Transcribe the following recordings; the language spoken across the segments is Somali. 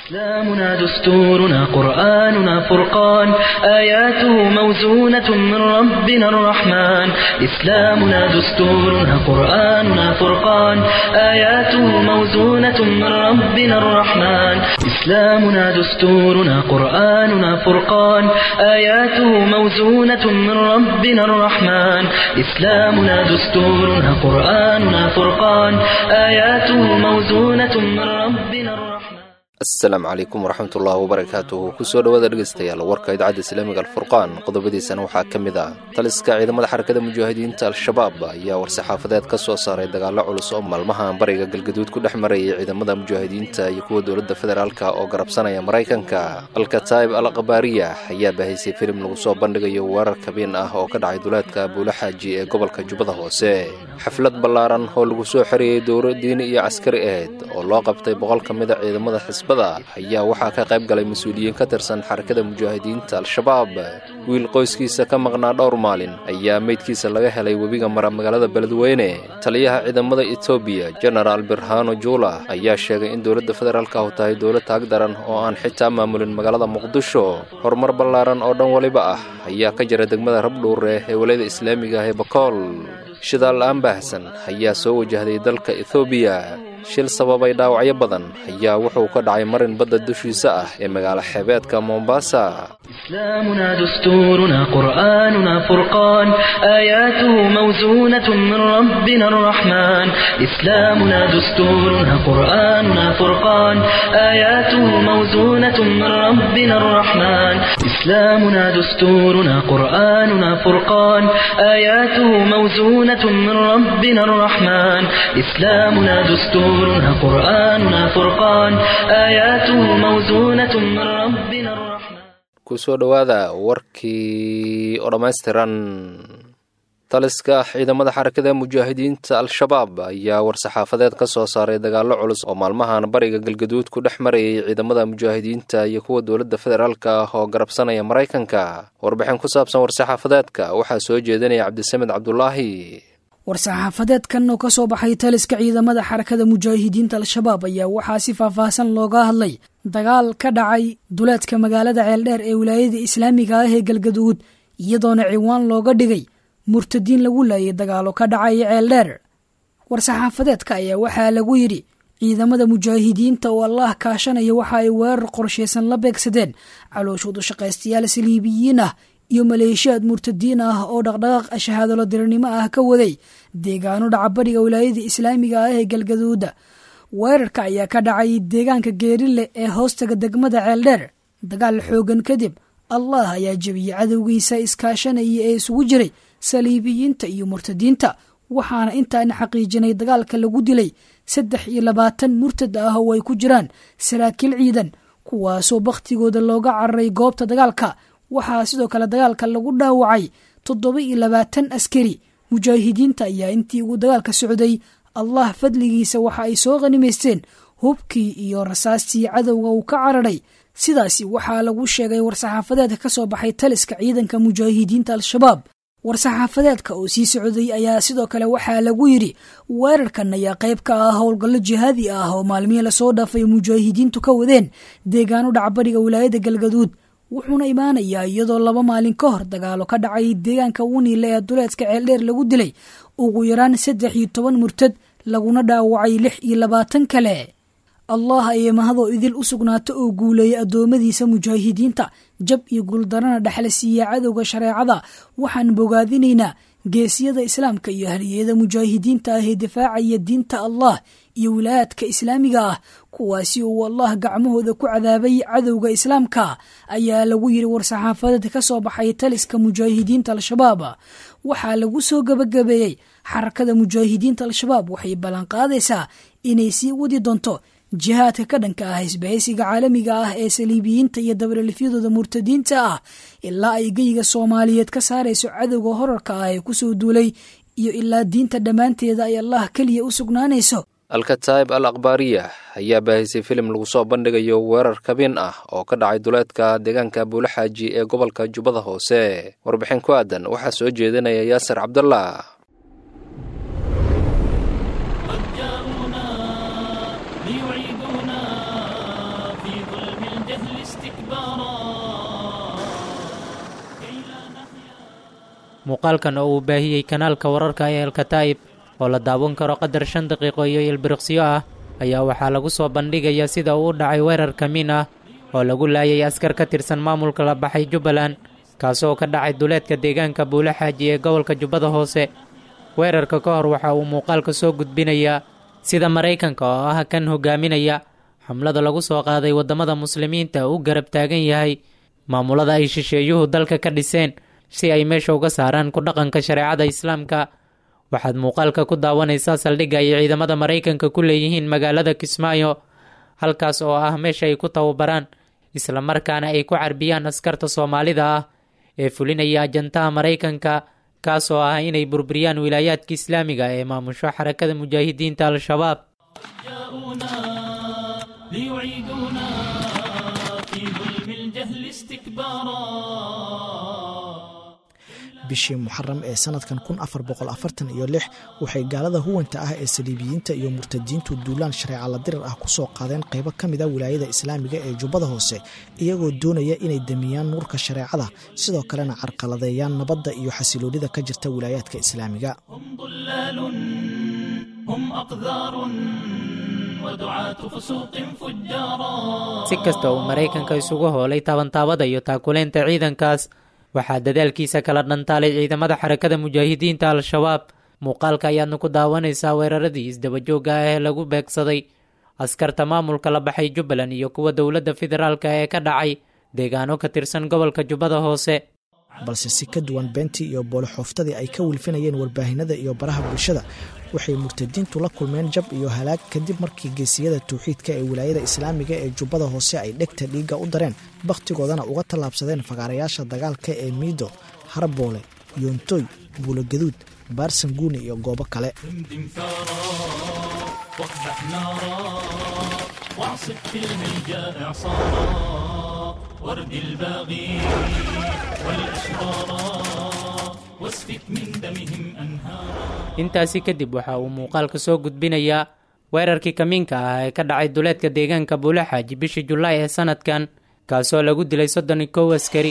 إسلامنا دستورنا قرآننا فرقان آياته موزونة من ربنا الرحمن إسلامنا دستورنا قرآننا فرقان آياته موزونة من ربنا الرحمن إسلامنا دستورنا قرآننا فرقان آياته موزونة من ربنا الرحمن إسلامنا دستورنا قرآننا فرقان آياته موزونة من ربنا الرحمن asalaamu calaykum waraxmatullaahi wabarakaatuhu kusoo dhowaada dhegeystayaal warka idaacadda islaamiga alfurqaan qodobadiisana waxaa ka mid ah taliska ciidamada xarakada mujaahidiinta al-shabaab ayaa war-saxaafadeed ka soo saaray dagaallo culus oo maalmahan bariga galgaduud ku dhex marayay ciidamada mujaahidiinta iyo kuwa dowladda federaalka oo garabsanaya maraykanka alkataib al akbaariya ayaa baahaysay filim lagu soo bandhigayo weerar kabiin ah oo ka dhacay duleedka buulo xaaji ee gobolka jubbada hoose xaflad ballaaran oo lagu soo xeriyey dowro diini iyo caskari aheyd oo loo qabtay boqol ka mida ciidamada xisbada ayaa waxaa ka qayb galay mas-uuliyiin ka tirsan xarakada mujaahidiinta al-shabaab wiil qoyskiisa ka maqnaa dhowr maalin ayaa meydkiisa laga helay webiga mara magaalada beledweyne taliyaha ciidamada etoobiya genaraal birhano juula ayaa sheegay in dowladda federaalka ahu tahay dowlad taag daran oo aan xitaa maamulin magaalada muqdisho horumar ballaaran oo dhan waliba ah ayaa ka jira degmada rabdhuure ee walayada islaamiga ah ee bakool shidaal la-aan baahsan ayaa soo wajahday dalka ethoobiya shil sababay dhaawacyo badan ayaa wuxuu ka dhacay marin badda dushiisa ah ee magaalo xeebeedka mombasa إسلامنا دستورنا قرآننا فرقان آياته موزونة من ربنا الرحمن إسلامنا دستورنا قرآننا فرقان آياته موزونة من ربنا الرحمن إسلامنا دستورنا قرآننا فرقان آياته موزونة من ربنا الرحمن إسلامنا دستورنا قرآننا فرقان آياته موزونة من ربنا الرحمن kusoo dhowaada warkii oo dhammaystiran taliska ciidamada xarakada mujaahidiinta al-shabaab ayaa war-saxaafadeed ka soo saaray dagaallo culus oo maalmahan bariga galgaduud ku dhex marayay ciidamada mujaahidiinta iyo kuwa dowladda federaalka ah oo garabsanaya maraykanka warbixin ku saabsan war-saxaafadeedka waxaa soo jeedinaya cabdisamed cabdulaahi war-saxaafadeedkan oo ka soo baxay taliska ciidamada xarakada mujaahidiinta al-shabaab ayaa waxaa si faahfaahsan looga hadlay dagaal ka dhacay duleedka magaalada ceeldheer ee wilaayada islaamiga ah ee galgaduud iyadoona ciwaan looga dhigay murtadiin lagu laayay dagaalo ka dhacaya ceeldheer war-saxaafadeedka ayaa waxaa lagu yidhi ciidamada mujaahidiinta oo allah kaashanaya waxa ay weerar qorshaysan la beegsadeen calooshoodu shaqaystayaal saliibiyiin ah iyo maleeshiyaad murtadiin ah oo dhaqdhaqaaq shahaadolo dirirnimo ah ka waday deegaano dhacabadhiga wilaayada islaamiga ah ee galgaduuda weerarka ayaa ka dhacay deegaanka geerile ee hoostaga degmada ceeldheer dagaal xoogan kadib allah ayaa jebiyey cadowgiisa iskaashanaya ee isugu jiray saliibiyiinta iyo murtadiinta waxaana intaana xaqiijinay dagaalka lagu dilay saddex iyo labaatan murtad ah oo ay ku jiraan saraakiil ciidan kuwaasoo bakhtigooda looga cararay goobta dagaalka waxaa sidoo kale dagaalka lagu dhaawacay toddoba iyo labaatan askari mujaahidiinta ayaa intii uu dagaalka socday allah fadligiisa waxa ay soo qhanimaysteen hubkii iyo rasaastii cadowga uu ka cararay sidaasi waxaa lagu sheegay war-saxaafadeedka ka soo baxay taliska ciidanka mujaahidiinta al-shabaab war-saxaafadeedka oo sii socday ayaa sidoo kale waxaa lagu yidhi weerarkan ayaa qayb ka ah howlgallo jihaadi ah oo maalmihii lasoo dhaafay mujaahidiintu ka wadeen deegaano dhacbadhiga wilaayada galgaduud wuxuuna imaanayaa iyadoo laba maalin ka hor dagaalo ka dhacay deegaanka wuniile ee duleedka ceeldheer lagu dilay ugu yaraan saddex iyo toban murtad laguna dhaawacay lix iyo labaatan kale allah ayay mahadoo idil u sugnaato oo guuleeyay addoommadiisa mujaahidiinta jab iyo guuldarana dhexla siiya cadowga shareecada waxaan bogaadinaynaa geesiyada islaamka iyo haliyada mujaahidiinta ah ee difaacaya diinta allah iyo wilaayaadka islaamiga ah kuwaasi uu allah gacmahooda ku cadaabay cadowga islaamka ayaa lagu yidhi war-saxaafadeed ka soo baxay taliska mujaahidiinta al-shabaab waxaa lagu soo gebagabeeyey xarakada mujaahidiinta al-shabaab waxay ballanqaadaysaa inay sii wadi doonto jihaadka ka dhanka ah isbahaysiga caalamiga ah ee saliibiyiinta iyo dabalelifyadooda murtadiinta ah ilaa ay geyiga soomaaliyeed ka saarayso cadowga horarka ah ee kusoo duulay iyo ilaa diinta dhammaanteeda ay allah keliya u sugnaanayso alkataib al akbaariya ayaa baahisay filim lagu soo bandhigayo weerar kabin ah oo ka dhacay duleedka deegaanka buulaxaaji ee gobolka jubbada hoose warbixin ku aadan waxaa soo jeedinaya yaasir cabdallah قد جاءونا ليعيدونا في ظلم بالجهل استكبارا كي لا نحيا muuqaalkan oo uu baahiyey kanaalka wararka ee alkataa'ib oo la daawan karo qadar shan daqiiqo iyo ilbiriqsyo ah ayaa waxaa lagu soo bandhigayaa sida uu u dhacay weerar kamiin ah oo lagu laayay askar ka tirsan maamulka la baxay jubbaland kaasoo ka dhacay duleedka deegaanka buule xaaji ee gobolka jubbada hoose weerarka ka hor waxa uu muuqaalka soo gudbinayaa sida maraykanka oo ah kan hogaaminaya xamlada lagu soo qaaday waddamada muslimiinta uu garab taagan yahay maamulada ay shisheeyuhu dalka ka dhiseen si ay meesha uga saaraan ku dhaqanka shareecada islaamka waxaad muuqaalka ku daawanaysaa saldhigga ay ciidamada maraykanka ku leeyihiin magaalada kismaayo halkaas oo ah meesha ay ku tababaraan islamarkaana ay ku carbiyaan askarta soomaalida ah ee fulinaya ajantaha maraykanka kaas oo ah inay burburiyaan wilaayaadka islaamiga ee maamusho xarakada mujaahidiinta al-shabaab جاءونا ليعيدونا في ظلم الجهل استكبارا bishii muxaram ee sanadkan kun afar boqol afartan iyo lix waxay gaalada huwanta ah ee saliibiyiinta iyo murtadiintu duulaan shareeca la dirar ah kusoo qaadeen qaybo ka mid a wilaayada islaamiga ee jubbada hoose iyagoo doonaya inay damiyaan nuurka shareecada sidoo kalena carqaladeeyaan nabadda iyo xasiloonida ka jirta wilaayaadka islaamiga هم ضلال هم أقذار ودعاة فسوق فجارا si kasta uu maraykanka isugu hoolay taabantaabada iyo taakuleynta ciidankaas waxaa dadaalkiisa kala dhantaalay ciidamada xarakada mujaahidiinta al-shabaab muuqaalka ayaadna ku daawanaysaa weeraradii isdabajooga ah ee lagu beegsaday askarta maamulka la baxay jubbaland iyo kuwa dowladda federaalka ee ka dhacay deegaano ka tirsan gobolka jubbada hoose balse si ka duwan beentii iyo boolixooftadii ay ka wilfinayeen warbaahinada iyo baraha bulshada waxay murtadiintu la kulmeen jab iyo halaag kadib markii geesiyada tawxiidka ee wilaayada islaamiga ee jubbada hoose ay dhegta dhiigga u dareen bakhtigoodana uga tallaabsadeen fagaarayaasha dagaalka ee miido harboole yoontoy buulogaduud baarsanguuni iyo goobo kale دمدم ثارا واقدح نارا واعصف في الهيجاء إعصارا ورد الباغي والأشرارا واسفك من دمهم أنهارا intaasi kadib waxa uu muuqaalka soo gudbinayaa weerarkii kamiinka ah ee ka dhacay duleedka deegaanka buule xaaji bishii julaay ee sanadkan kaasoo lagu dilay soddon iyo kow askari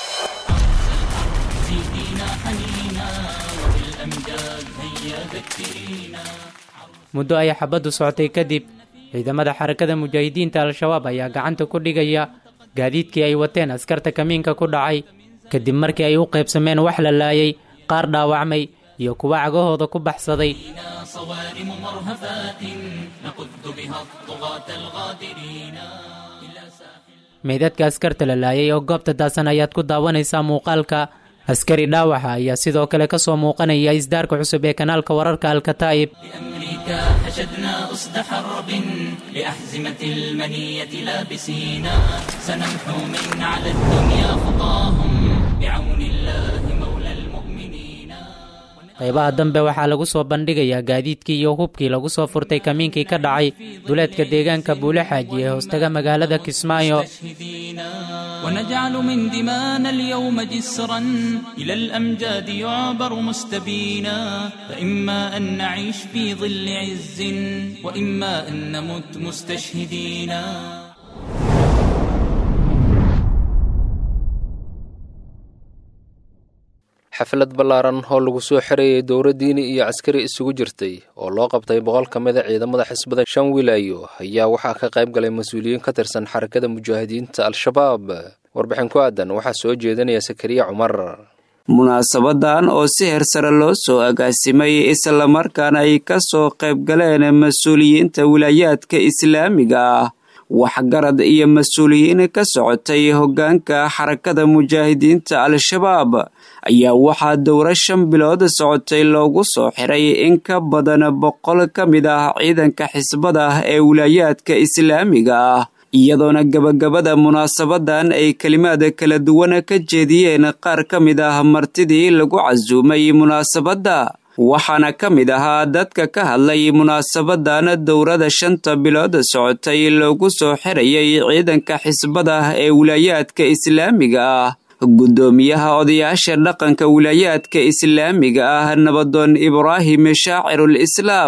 زيدينا حنينا وبالأمجاد هيا ذكرينا muddo ay xabaddu socotay kadib ciidamada xarakada mujaahidiinta al-shabaab ayaa gacanta ku dhigaya gaadiidkii ay wateen askarta kamiinka ku dhacay kadib markii ay u qaybsameen wax la laayay qaar dhaawacmay iyo kuwa cagahooda ku baxsaday بنا صوارم مرهفات نقذ بها الطغاة الغادرين إلى ساحل meydadka askarta la laayay oo goobta daasan ayaad ku daawanaysaa muuqaalka askari dhaawaxa ayaa sidoo kale ka soo muuqanaya isdaarka cusub ee kanaalka wararka alkataa'ib لأمريكا حشدنا أسد حرب لأحزمة المنية لابسينا سنمحو من على الدنيا خطاهم بعون الله مولى المؤمنين qaybaha dambe waxaa lagu soo bandhigayaa gaadiidkii iyo hubkii lagu soo furtay kamiinkii ka dhacay duleedka deegaanka buule xaaji ee hoostaga magaalada kismaayo مستشهدين ونجعل من دمانا اليوم جسرا إلى الأمجاد يعبر مستبينا فإما أن نعيش في ظل عز وإما أن نمت مستشهدين xaflad ballaaran oo lagu soo xereeyey dowra diini iyo caskari isugu jirtay oo loo qabtay boqol ka mid a ciidamada xisbada shan wilaayo ayaa waxaa ka qayb galay mas-uuliyiin ka tirsan xarakada mujaahidiinta al-shabaab warbixin ku aadan waxaa soo jeedinaya sakariya cumar munaasabadan oo si hersare loo soo agaasimay islamarkaana ay ka soo qayb galeen mas-uuliyiinta wilaayaadka islaamiga ah waxgarad iyo mas-uuliyiin ka socotay hoggaanka xarakada mujaahidiinta al-shabaab ayaa waxaa dowro shan bilood socotay loogu soo xiray in ka badan boqol ka mid ah ciidanka xisbada ee wilaayaadka islaamiga ah iyadoona gabagabada munaasabadan ay kelimaad kala duwan ka jeediyeen qaar ka mid ah martidii lagu casuumay munaasabadda waxaana ka mid ahaa dadka ka hadlay munaasabadan dowrada shanta bilood socotay loogu soo xirayay ciidanka xisbada ee wilaayaadka islaamiga ah guddoomiyaha odayaasha dhaqanka wilaayaadka islaamiga ah nabadoon ibraahim shaacirul islaam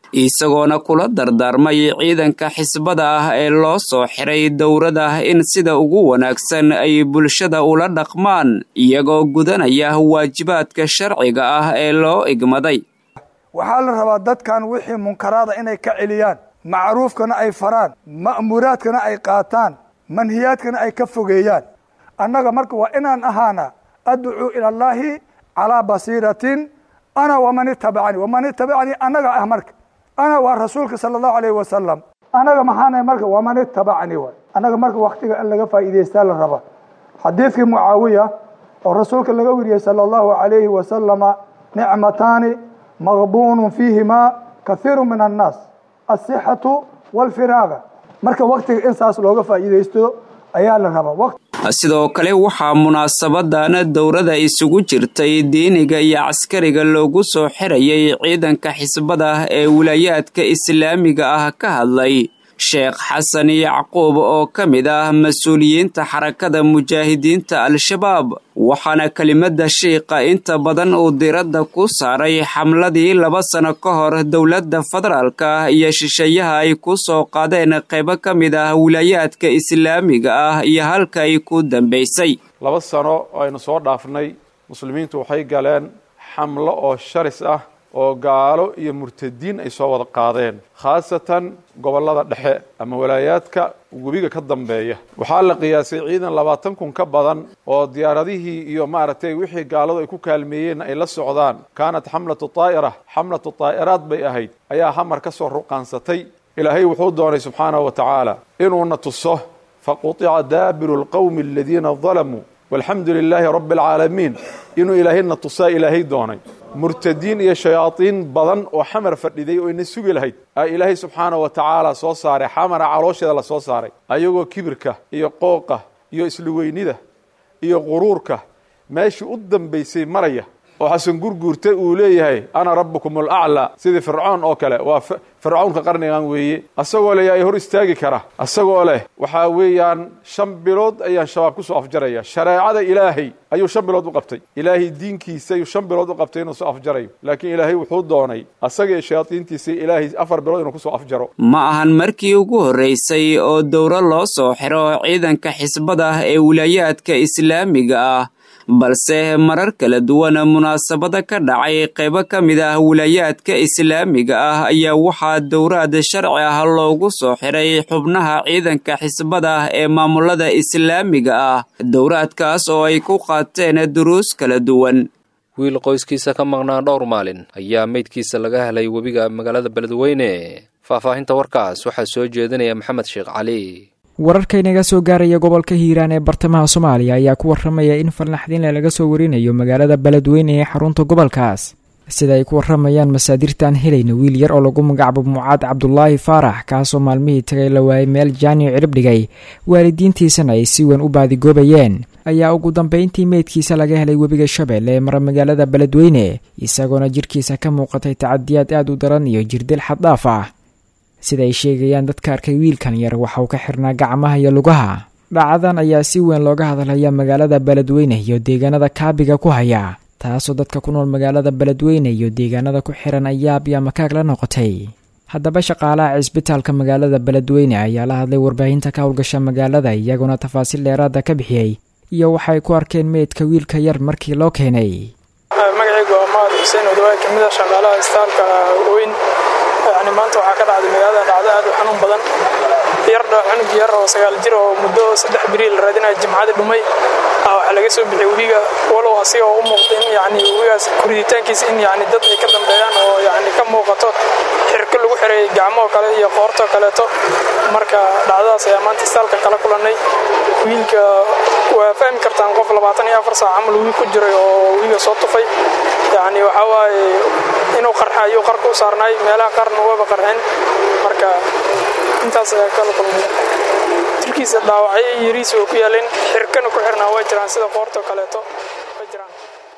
isagoona kula dardaarmay ciidanka xisbada ah ee loo soo xiray dowrada in sida ugu wanaagsan ay bulshada ula dhaqmaan iyagoo gudanaya waajibaadka sharciga ah ee loo igmaday waxaa la rabaa dadkan wixii munkaraada inay ka celiyaan macruufkana ay faraan ma'muuraadkana ay qaataan manhiyaadkana ay ka fogeeyaan annaga marka waa inaan ahaana adcuu ila allaahi calaa basiiratin ana waman itabacanii waman itabacanii annaga ah marka ana waa rasuulka sala allahu alayhi wasalam annaga maxaanahay marka waman itabacanii waay annaga marka waktiga in laga faa'iidaystaa la raba xadiidkii mucaawiya oo rasuulka laga weriyey sala allahu alayhi wasalama nicmataani maqbuunun fiihimaa kahiiru min annaas asixatu walfiraaga marka waktiga in saas looga faa'iidaysto ayaa la rabaa sidoo kale waxaa munaasabadan dowrada isugu jirtay diiniga iyo caskariga loogu soo xirayay ciidanka xisbada ee wilaayaadka islaamiga ah ka hadlay sheekh xasan yacquub oo ka mid ah mas-uuliyiinta xarakada mujaahidiinta al-shabaab waxaana kelimada shiiqa inta badan uu diradda ku saaray xamladii laba sano ka hor dowladda federaalka iyo shisheeyaha ay ku soo qaadeen qaybo ka mid ah wilaayaadka islaamiga ah iyo halka ay ku dambaysay laba sano oo aynu soo dhaafnay muslimiintu waxay galeen xamlo oo sharis ah oo gaalo iyo murtadiin ay soo wada qaadeen khaasatan gobollada dhexe ama walaayaadka webiga ka dambeeya waxaa la qiyaasay ciidan labaatan kun ka badan oo diyaaradihii iyo maaragtay wixii gaaladu ay ku kaalmeeyeen ay la socdaan kaanat xamlatu taa'ira xamlatu taa'iraad bay ahayd ayaa hamar ka soo ruqaansatay ilaahay wuxuu doonay subxaanahu wa tacaala inuuna tuso faqutica daabiru lqowmi aladiina dalamuu walxamdu lilaahi rabbi alcaalamiin inuu ilaahayna tusaa ilaahay doonay murtadiin iyo shayaadiin badan oo xamar fadhiday oo ina sugi lahayd aa ilaahay subxaanah wa tacaala soo saaray xamara caloosheeda la soo saaray ayagoo kibirka iyo qooqa iyo isluweynida iyo quruurka meeshii u dambaysay maraya oo xasan gurguurta uu leeyahay ana rabbukum alaclaa sidii fircoon oo kale waa fircownka qarnigan weeye asagoo leh yaa hor istaagi kara asagoo leh waxaa weeyaan shan bilood ayaan shabaab ku soo afjaraya shareecada ilaahay ayuu shan bilood u qabtay ilaahay diinkiisa ayuu shan bilood u qabtay inuu soo afjarayo laakiin ilaahay wuxuu doonay asaga iyo shayaadiintiisa ilaahay afar bilood inuu kusoo afjaro ma ahan markii ugu horraysay oo dowro loo soo xiro ciidanka xisbada ee wilaayaadka islaamiga ah balse marar kala duwan munaasabada ka dhacay qaybo ka mid ah wilaayaadka islaamiga ah ayaa waxaa dowraad sharci ah loogu soo xiray xubnaha ciidanka xisbada ee maamulada islaamiga ah dowraadkaas oo ay ku qaateen duruus kala duwan wiil qoyskiisa ka maqnaa dhowr maalin ayaa meydkiisa laga helay webiga magaalada beledweyne faahfaahinta warkaas waxaa soo jeedinaya maxamed sheekh cali wararkaynaga soo gaaraya gobolka hiiraan ee bartamaha soomaaliya ayaa ku warramaya in falnaxdinle laga soo warinayo magaalada beledweyne ee xarunta gobolkaas sida ay ku warramayaan masaadirtaan helayna wiil yar oo lagu magacaabo mucaad cabdulaahi faarax kaasoo maalmihii tagay la waayay meel jaaniyo cirib dhigay waalidiintiisana ay si weyn u baadigoobayeen ayaa ugu dambayntii meydkiisa laga helay webiga shabeelle ee mara magaalada beledweyne isagoona jirkiisa ka muuqatay tacadiyaad aad u daran iyo jirdil xaddhaaf ah sida ay sheegayaan dadka arkay wiilkan yar waxa uu ka xirnaa gacmaha iyo lugaha dhacadan ayaa si weyn looga hadlaya magaalada beledweyne iyo deegaanada kaabiga ku haya taasoo dadka ku nool magaalada beledweyne iyo deegaanada ku xiran ayaab iyo makaag la noqotay haddaba shaqaalaha cisbitaalka magaalada beledweyne ayaa la hadlay warbaahinta ka howlgasha magaalada iyagoona tafaasiil dheeraada ka bixiyey iyo waxay ku arkeen meydka wiilka yar markii loo keenay magacaygu waa mahad xuseen odawaay kamid a shaqaalaha isbitaalka weyn yani maanta waxaa ka dhacday magaalada dhacdo aad u xanuun badan yardha cunug yar oo sagaal jir oo muddo saddex beri la raadinaya jimcadii dhumay waxaa laga soo bixiyay webiga walow asiga oo u muuqda in yani webigaas kuriditaankiisa in yani dad ay ka dambeeyaan oo yani ka muuqato xirko lagu xiray gacmoo kale iyo qoortoo kaleeto marka dhacdadaas ayaa maanta istaalka kala kulannay wiilka waa fahmi kartaan qof labaatan iyo afar saac camal wiil ku jiray oo webiga soo tufay yani waxaa waaye inuu qarxa ayuu qarka u saarnaay meelaha qaarna waba qarxin marka intaas ayaa kala kulmay jirkiisa dhaawacyo yariis oo ku yaalin xirkana ku xirnaa waa jiraan sida qoortoo kaleeto way jiraan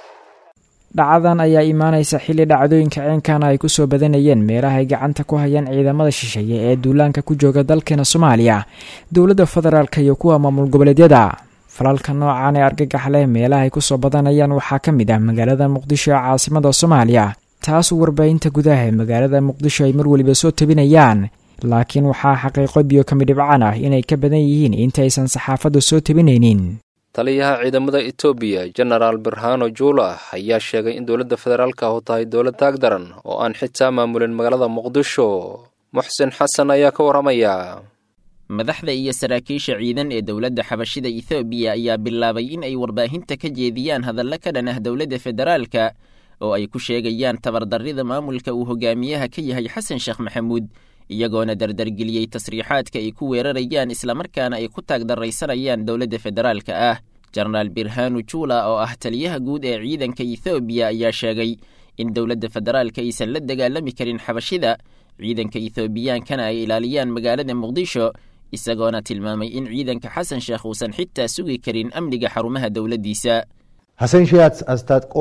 dhacadan ayaa imaanaysa xilli dhacdooyinka ceenkana ay kusoo badanayeen meelaha ay gacanta ku hayaan ciidamada shisheeye ee duulaanka ku jooga dalkeena soomaaliya dowladda federaalk iyo kuwa maamul goboleedyada falalka noocan ee argagax leh meelaha ay kusoo badanayaan waxaa ka mid ah magaalada muqdisho ee caasimada soomaaliya taasoo warbaahinta gudaha ee magaalada muqdisho ay mar weliba soo tabinayaan laakiin waxaa xaqiiqo biyo kami dhibcaan ah inay ka badan yihiin intaysan saxaafaddu soo tabinaynin taliyaha ciidamada etoobiya genaraal birhano juula ayaa sheegay in dowladda federaalka ahu tahay dowlad taagdaran oo aan xitaa maamulin magaalada muqdisho muxsin xasan ayaa ka warramaya madaxda iyo saraakiisha ciidan ee dowladda xabashida ethoobiya ayaa bilaabay in ay warbaahinta ka jeediyaan hadallo ka dhan ah dowladda federaalka oo ay ku sheegayaan tabardarrida maamulka uu hogaamiyaha ka yahay xasan sheekh maxamuud iyagoona dardargeliyey tasriixaadka ay ku weerarayaan islamarkaana ay ku taagdarraysanayaan dowladda federaalka ah jenaraal birhanu juula oo ah taliyaha guud ee ciidanka ethoobiya ayaa sheegay in dowladda federaalka aysan la dagaalami karin xabashida ciidanka ethoobiyankana ay ilaaliyaan magaalada muqdisho isagoona tilmaamay in ciidanka xasan sheekh uusan xitaa sugi karin amniga xarumaha dowladdiisa ሐሰን ሼህ አስታጥቆ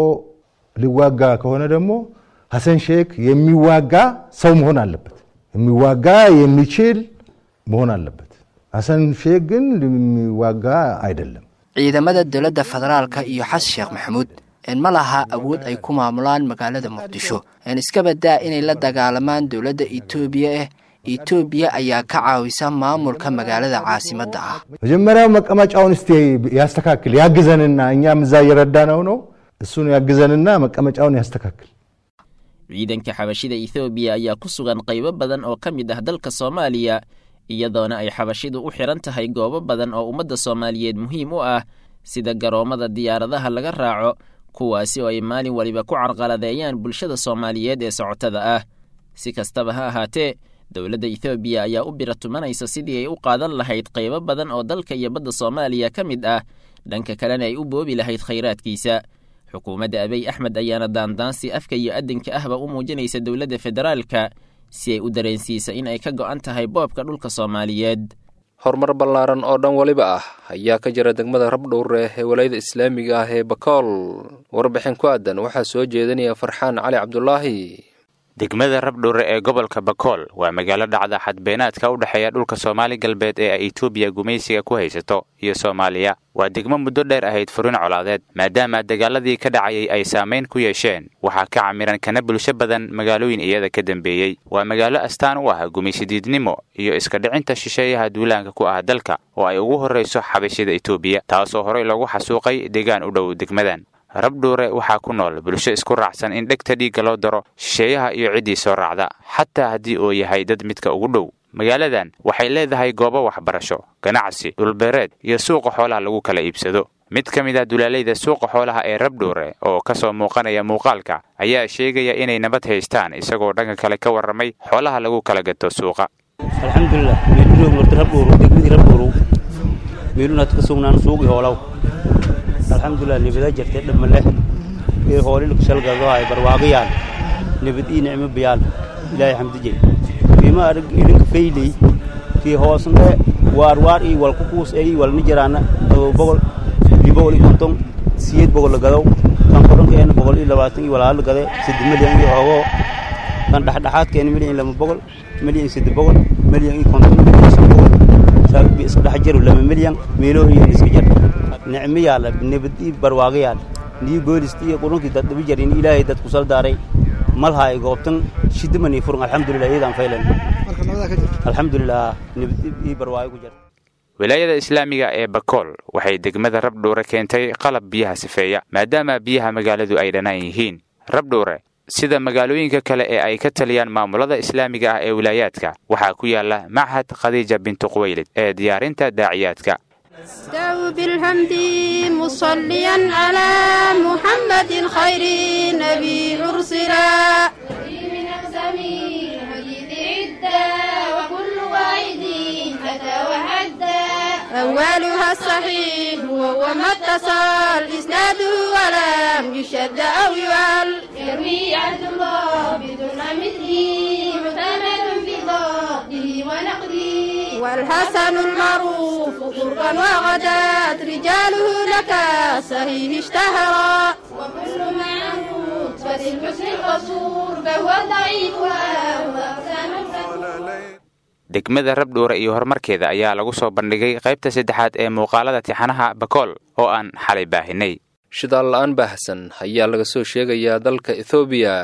ሊዋጋ ከሆነ ደግሞ ሐሰን ሼክ የሚዋጋ ሰው መሆን አለበት። የሚዋጋ የሚችል መሆን አለበት። ሐሰን ሼክ ግን የሚዋጋ አይደለም። ciidamada dowladda federaalka iyo xasan sheekh maxamuud ma laha awood ay ku maamulaan magaalada muqdisho iska badaa inay la dagaalamaan dowladda etoobiya ah ኢትዮጵያ ayaa ka caawisa maamulka magaalada caasimadda ah መጀመሪያው መቀመጫውን እስቲ ያስተካክል ያግዘንና እኛም እዛ እየረዳነው ነው እሱን ያግዘንና መቀመጫውን ያስተካክል ciidanka xabashida ethoobiya ayaa ku sugan qaybo badan oo ka mid ah dalka soomaaliya iyadoona ay xabashidu u xidhan tahay goobo badan oo ummadda soomaaliyeed muhiim u ah sida garoommada diyaaradaha laga raaco kuwaasi oo ay maalin waliba ku carqaladeeyaan bulshada soomaaliyeed ee socotada ah si kastaba ha ahaatee dowladda ethoobiya ayaa u bira tumanaysa sidii ay u qaadan lahayd qaybo badan oo dalka iyo badda soomaaliya ka mid ah dhanka kalena ay u boobi lahayd khayraadkiisa xukuumadda abiy axmed ayaana daandaansi afka iyo adinka ahba u muujinaysa dowladda federaalka si ay u dareensiisa in ay ka go'an tahay boobka dhulka soomaaliyeed horumar ballaaran oo dhan weliba ah ayaa ka jira degmada rabdhowre ee walayada islaamiga ah ee bakool warbixin ku aadan waxaa soo jeedinaya farxaan cali cabdulaahi degmada rabdhowre ee gobolka bakool waa magaalo dhacda xadbeenaadka u dhexeeya dhulka soomaali galbeed ee ay etoobiya gumaysiga ku haysato iyo soomaaliya waa degmo muddo dheer ahayd furin colaadeed maadaama dagaaladii ka dhacayay ay saamayn ku yeesheen waxaa ka camiran kana bulsho badan magaalooyin iyada ka dambeeyey waa magaalo astaan u ah gumaysidiidnimo iyo iska dhicinta shisheeyaha duulaanka ku ah dalka oo ay ugu horrayso xabashida etoobiya taasoo horey loogu xasuuqay deegaan u dhow degmadan rabdhuure waxaa ku nool bulsho isku raacsan in dhegta dhiigga loo daro shisheeyaha iyo ciddii soo raacda xataa haddii uu yahay dad midka ugu dhow magaaladan waxay leedahay goobo waxbarasho ganacsi dhulbeereed iyo suuqa xoolaha lagu kala iibsado mid ka mid ah dulaalayda suuqa xoolaha ee rabdhuure oo ka soo muuqanaya muuqaalka ayaa sheegaya inay nabad haystaan isagoo dhanka kale ka warramay xoolaha lagu kala gato suuqa alxamdulilah meelurog marta rabdhuuru degmadii rabdhuuru meelunaad ka sugnaan suuqii hoolaw alxamdulilah nibada jirtay dhammaleh ee hoolin kushalgagahay barwaaqiyaan nibad ii nicmo bayaan ilaahay xamdijay qiima arag idinka fayley kii hoosne waar waar ii walku kuus ey walni jiraana boqol iyo boqol iyo konton siyeed boqol la gadow kan korankeena boqol iyo labaatan iyo walaalo gade saddex milyan iyo oogoo kan dhexdhexaadkeena milyan iyo laba boqol milyan iyo saddex boqol milyan iyo konton milyan iyo shan boqol saabi iska dhex jiro laba milyan meeloo iyo iska jar nicmo yaala nabad ii barwaaqo yaal nii boolisti iyo qurunkii dad dhibi jarin ilaahay dad kusal daaray malhaay goobtan shidimanii furun alxamdulilah iyadaan faylan alxamdulilah nabad ii barwaaqo ku jirta wilaayada islaamiga ee bakool waxay degmada rabdhuure keentay qalab biyaha sifeeya maadaama biyaha magaaladu ay dhanaan yihiin rabdhuure sida magaalooyinka kale ee ay ka taliyaan maamulada islaamiga ah ee wilaayaadka waxaa ku yaala machad khadiija bintu quwaylid ee diyaarinta daaciyaadka استو بالحمد مصليا على محمد خير نبي أرسلا من أقسامي حديث عدة وكل واحد أتى وحدى أولها الصحيح وهو ما اتصل إسناده ولم يشد أو يعل يروي عبد الله بدون مثله معتمد في ضبطه ونقده والحسن المعروف قربا وغدات رجاله لك صحيح اشتهرا وكل ما عنه رتبة الحسن القصور فهو ضعيف وهو أقسام degmada rabdhuure iyo horumarkeeda ayaa lagu soo bandhigay qaybta saddexaad ee muuqaalada tixanaha bakool oo aan xalay baahinay shidaal la'aan baahsan ayaa laga soo sheegayaa dalka ethoobiya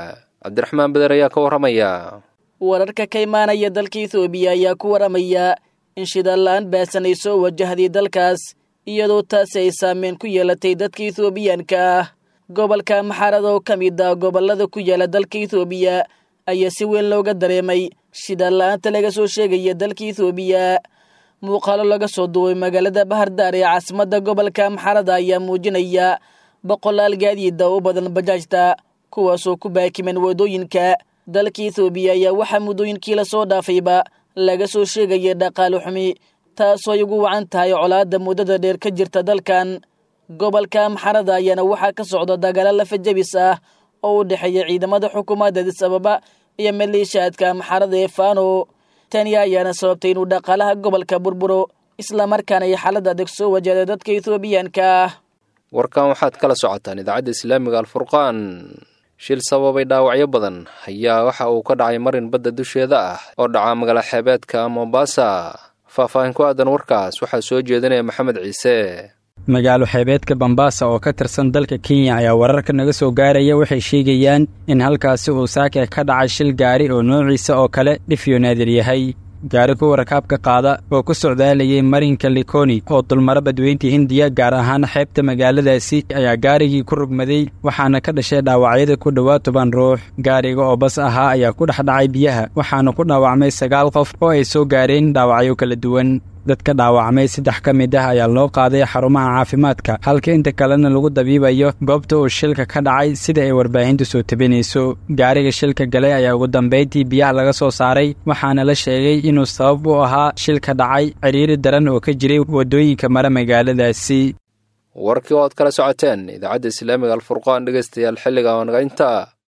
cabdiraxmaan beder ayaa ka warramaya wararka ka imaanaya dalka ethoobiya ayaa ku waramaya in shidaal la-aan baasan ay soo wajahday dalkaas iyadoo taasi ay saameyn ku yeelatay dadka ethoobiyaanka ah gobolka maxarada oo ka mid ah gobollada ku yaala dalka ethoobiya ayaa si weyn looga dareemay shidaal la-aanta laga soo sheegaya dalka ethoobiya muuqaalo laga soo duubay magaalada bahardaar ee caasimadda gobolka maxarada ayaa muujinaya boqolaal gaadiida u badan bajaajta kuwaasoo ku baakiman waddooyinka dalka ethoobiya ayaa waxaa muddooyinkii lasoo dhaafayba laga soo sheegaya dhaqaale xumi taasoo ay ugu wacan tahay colaadda muddada dheer ka jirta dalkan gobolka maxarada ayaana waxaa ka socda dagaalo lafajabis ah oo u dhexeeya ciidamada xukuumadda adis ababa iyo maleeshiyaadka maxarada ee faano tani ayaana sababtay inuu dhaqaalaha gobolka burburo islamarkaana ay xaalad adag soo wajahda dadka ethoobiyaanka ah warkan waxaad kala socotaan idaacadda islaamiga alfurqaan shil sababay dhaawacyo badan ayaa waxa uu ka dhacay marin badda dusheeda ah oo dhaca magaala xeebeedka mombasa faahfaahin ku aadan warkaas waxaa soo jeedinaya maxamed ciise magaalo xeebeedka bambaasa oo ka tirsan dalka kenya ayaa wararka naga soo gaaraya waxay sheegayaan in halkaasi uu saake ka dhacay shil gaari oo noociisa oo kale dhifyo naadir yahay gaari kuwa rakaabka qaada oo ku socdaalayay marinka likoni oo dulmaro badweynta hindiya gaar ahaan xeebta magaaladaasi ayaa gaarigii ku rugmaday waxaana ka dhashay dhaawacyada ku dhowaad toban ruux gaariga oo bas ahaa ayaa ku dhex dhacay biyaha waxaana ku dhaawacmay sagaal qof oo ay soo gaareen dhaawacyo kala duwan dadka dhaawacmay saddex ka mid ah ayaa loo qaaday xarumaha caafimaadka halka inta kalena lagu dabiibayo goobta uu shilka ka dhacay sida ay warbaahintu soo tabinayso gaariga shilka galay ayaa ugu dambayntii biyaha laga soo saaray waxaana la sheegay inuu sabab u ahaa shilka dhacay cidhiiri daran oo ka jiray waddooyinka mara magaaladaasi warkii oo aad kala socoteen idaacadda islaamiga alfurqaan dhegaystayaal xilliga oo naga intaa